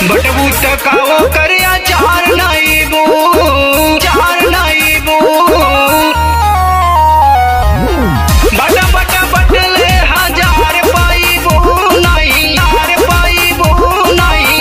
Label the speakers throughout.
Speaker 1: बटबू तकाओ करिया चार नाइबू चार नाइबू बट बट बटले हजार पाइबू नहीं यार पाइबू नहीं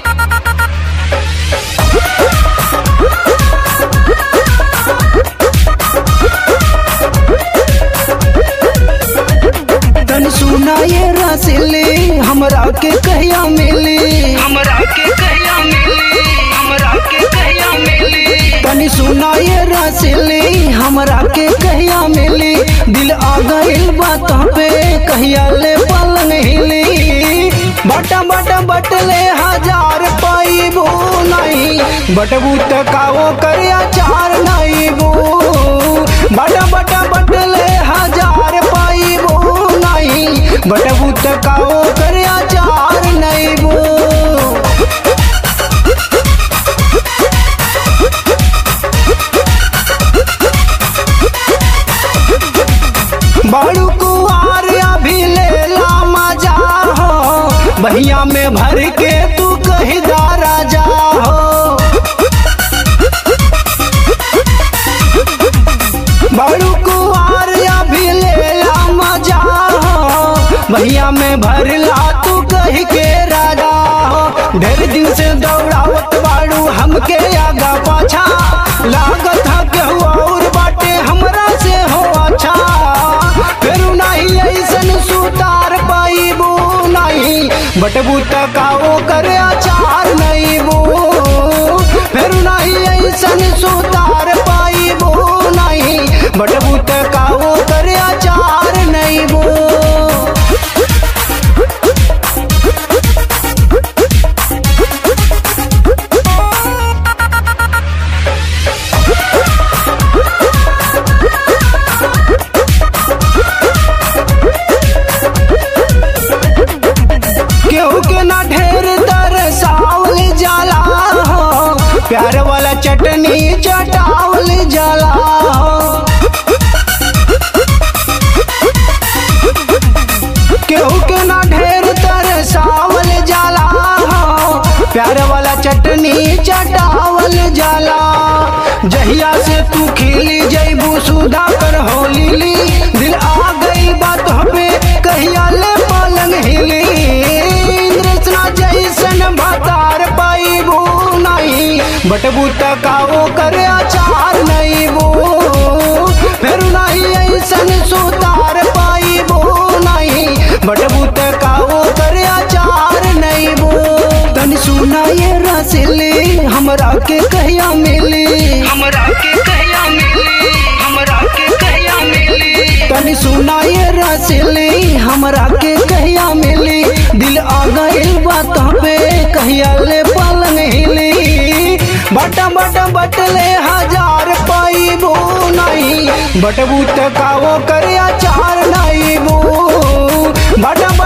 Speaker 2: तन सुना ये रसिली हमरा के कहिया मिली
Speaker 1: हमरा के कहिया मिली हमरा के कहिया मिली
Speaker 2: तनी सुना ये रसिली हमरा के कहिया मिली दिल आ गइल बात पे कहिया ले पलंग हिली बटा बटा बटले हजार पाइबू नहीं बटबू तकाओ करिया चार नाइबू बटा बटा बटले हजार पाइबू नहीं बटबू तकाओ करिया चार नाइबू बड़ू कुआर अभी ले ला मजा हो बहिया में भर के तू कहीं दारा जा हो बड़ू कुआर अभी ले ला मजा हो बहिया में भर ला तू कहीं के राजा हो ढेर दिन से दौड़ावत बाड़ू हमके आगा पाछा लागत हा केहू और बाटे हमरा से हो अच्छा फिर नहीं ऐसन सुतार पाइबू नहीं बटबू तकाओ करे अचार नहीं बू फिर नहीं ऐसन सुतार पाइबू नहीं बटबू तकाओ करे अचार नहीं बू केहू के ना ढेर तरसावल जाला हो प्यार वाला चटनी चटावल जाला हो केहू के ना ढेर तरसावल जाला हो प्यार वाला चटनी चटावल जाला जहिया से तू खिली जैबू सुधा कर हो लीली दिल आ गई बात पे कहिया ले पलंग हिली इंद्रसना जैसन भतार पाइबू नहीं बटबू तकाओ करे अचार नहीं बू फिर नहीं ऐसन सुतार पाइबू नहीं बटबू तकाओ करे अचार नहीं बू तनी सुना ये रसिली हमरा के कहिया मिली
Speaker 1: हमरा के कहिया मिली हमरा के कहिया मिली
Speaker 2: तनी सुना ये रसिली हमरा के कहिया मिली दिल आ गइल बात पे कहिया ले पलंग हिली बटा बटा बटले हजार पाइबू नहीं बटबू तकाओ करे चार नाइबू बटा